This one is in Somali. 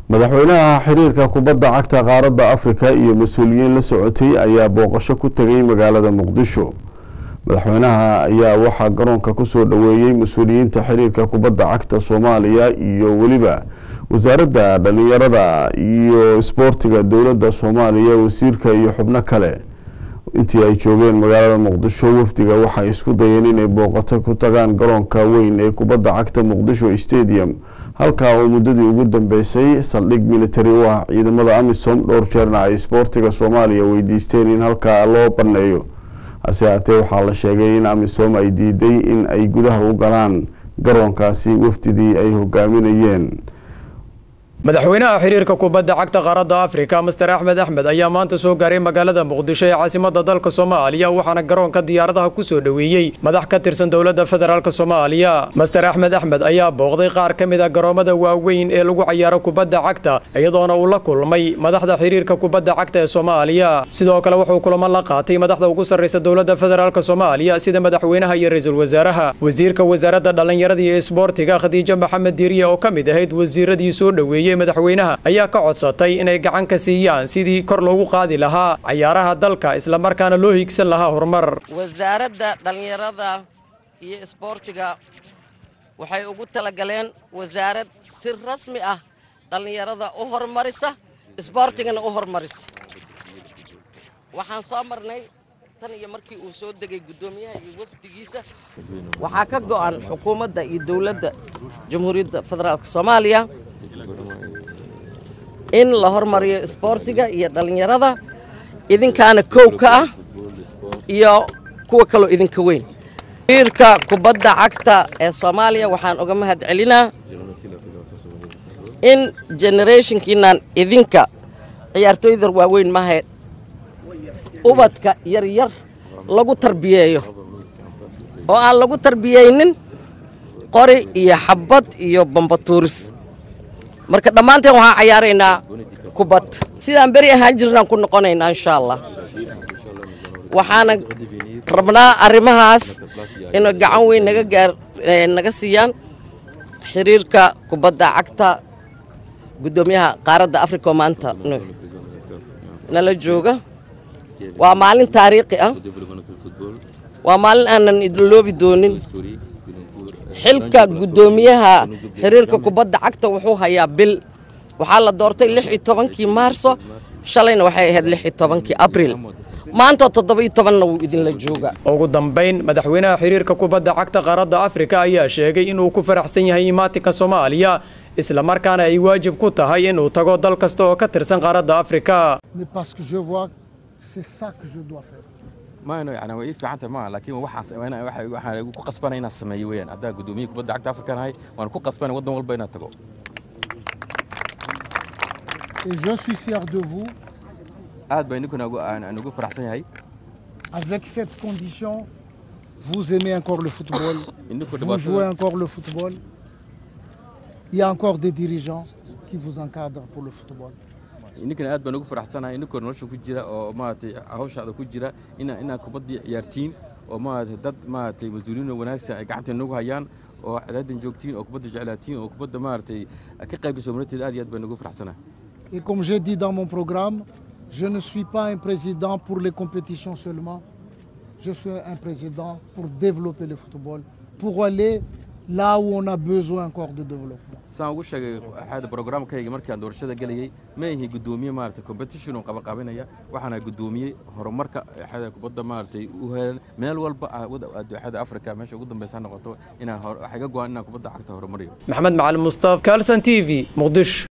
madaxweynaha xiriirka kubadda cagta qaaradda afrika iyo mas-uuliyiin la socotay ayaa booqasho ku tegay magaalada muqdisho madaxweynaha ayaa waxaa garoonka kusoo dhoweeyey mas-uuliyiinta xiriirka kubadda cagta soomaaliya iyo weliba wasaaradda dhalinyarada iyo isboortiga dowladda soomaaliya wasiirka iyo xubno kale intii ay joogeen magaalada muqdisho wafdiga waxay isku dayeen inay booqato ku tagaan garoonka weyn ee kubadda cagta muqdisho stadium halkaa oo muddadii ugu dambeysay saldhig military u ah ciidamada amisom dhowr jeerna ay isboortiga soomaaliya weydiisteen in halkaa loo baneeyo hase haatee waxaa la sheegay in amisom ay diiday in ay gudaha u galaan garoonkaasi wafdidii ay hogaaminayeen madaxweynaha xiriirka kubadda cagta qaaradda afrika master axmed axmed ayaa maanta soo gaaray magaalada muqdisho ee caasimadda dalka soomaaliya waxaana garoonka diyaaradaha ku soo dhoweeyey madax ka tirsan dowladda federaalk soomaaliya master axmed axmed ayaa booqday qaar ka mid a garoomada waaweyn ee lagu cayaaro kubadda cagta iyadoona uu la kulmay madaxda xiriirka kubadda cagta ee soomaaliya sidoo kale wuxuu kulamo la qaatay madaxda ugu sarraysa dowladda federaalk soomaaliya sida madaxweynaha iyo ra-iisul wasaaraha wasiirka wasaaradda dhallinyarada iyo isboortiga khadiijo maxamed diiriye oo ka mid ahayd wasiiradii soo dhoweeyey madaxweynaha ayaa ka codsatay inay gacan ka siiyaan sidii kor loogu qaadi lahaa cayaaraha dalka islamarkaana loo hiigsan lahaa horumar wasaaradda dhallinyarada iyo isboortiga waxay ugu talagaleen wasaarad si rasmi ah dhallinyarada u horumarisa isboortigana u horumarisa waxaan soo marnay tan iyo markii uu soo degay guddoomiyaha iyo wafdigiisa waxaa ka go'an xukuumadda iyo dowladda jamhuuriyadda federaalk soomaaliya in la hormariyo isboortiga iyo dhallinyarada idinkaana kow ka ah iyo kuwa kaloo idinka weyn xiriirka kubadda cagta ee soomaaliya waxaan uga mahad celinaa in generationkiinan idinka ciyaartooyda waaweyn mahe ubadka yaryar lagu tarbiyeeyo oo aan lagu tarbiyeynin qori iyo xabbad iyo bambatuuris marka dhammaanteen waxaan cayaaraynaa kubad sidaan beri ahaan jirnaan ku noqonaynaa insha allah waxaana rabnaa arrimahaas inay gacan weyn naga gaar naga siiyaan xiriirka kubadda cagta guddoomiyaha qaaradda africa oo maanta nala jooga waa maalin taariikhi ah waa maalin aanan idloobi doonin xilka guddoomiyaha xiriirka kubadda cagta wuxuu hayaa bil waxaa la doortay lix iyo tobankii maarso shalayna waxay ahayd lix iyo tobankii abriil maanta toddoba iyo tobanna wuu idinla jooga ugu dambayn madaxweynaha xiriirka kubadda cagta qaaradda afrika ayaa sheegay inuu ku faraxsan yahay imaatinka soomaaliya islamarkaana ay waajib ku tahay inuu tago dal kasta oo ka tirsan qaaradda afrika maano yani way ii fiicanta maaha laakiin waxaan ku qasbanay inaan sameeyo weeyaan haddaa guddoomiye kubadda cagta afrika nahay waan ku qasbanay waddan walba inaan tago Et je suis fier de vous. aad baa idinkuna aan ugu faraxsan yahay Avec cette condition, vous aimez encore le football, vous jouez encore le football. Il y a encore des dirigeants qui vous encadrent pour le football. idinkana aad baan ugu faraxsanahay idinkoo nolosha ku jira oo maaragtay hawshaada ku jira ina inaa kubaddii ciyaartiin oo maaragtay dad maaragtay mas-uuliyiin wanaagsan ay gacanta nagu hayaan oo cadaadan joogtiin oo kubadda jeclaatiin oo kubadda maaragtay ka qaybgasho marteed aad iyo aad baan ugu faraxsanahay Et comme j'ai dit dans mon programme, je ne suis pas un président pour les compétitions seulement. Je suis un président pour développer le football, pour aller là où on a besoin encore de développement. saan ugu sheegay axaada programkayga markaan doorashada gelayay ma ihi guddoomiye maaragtay competition oo qabaqabinaya waxaana guddoomiyey horumarka axaada kubadda maaragtay u helan meel walba axaada afrika meesha ugu dambeysa ha noqoto inaan waxay ga go-an inaan kubadda cagta horumariyo maxamed macalin mustaaf kalson t v muqdisho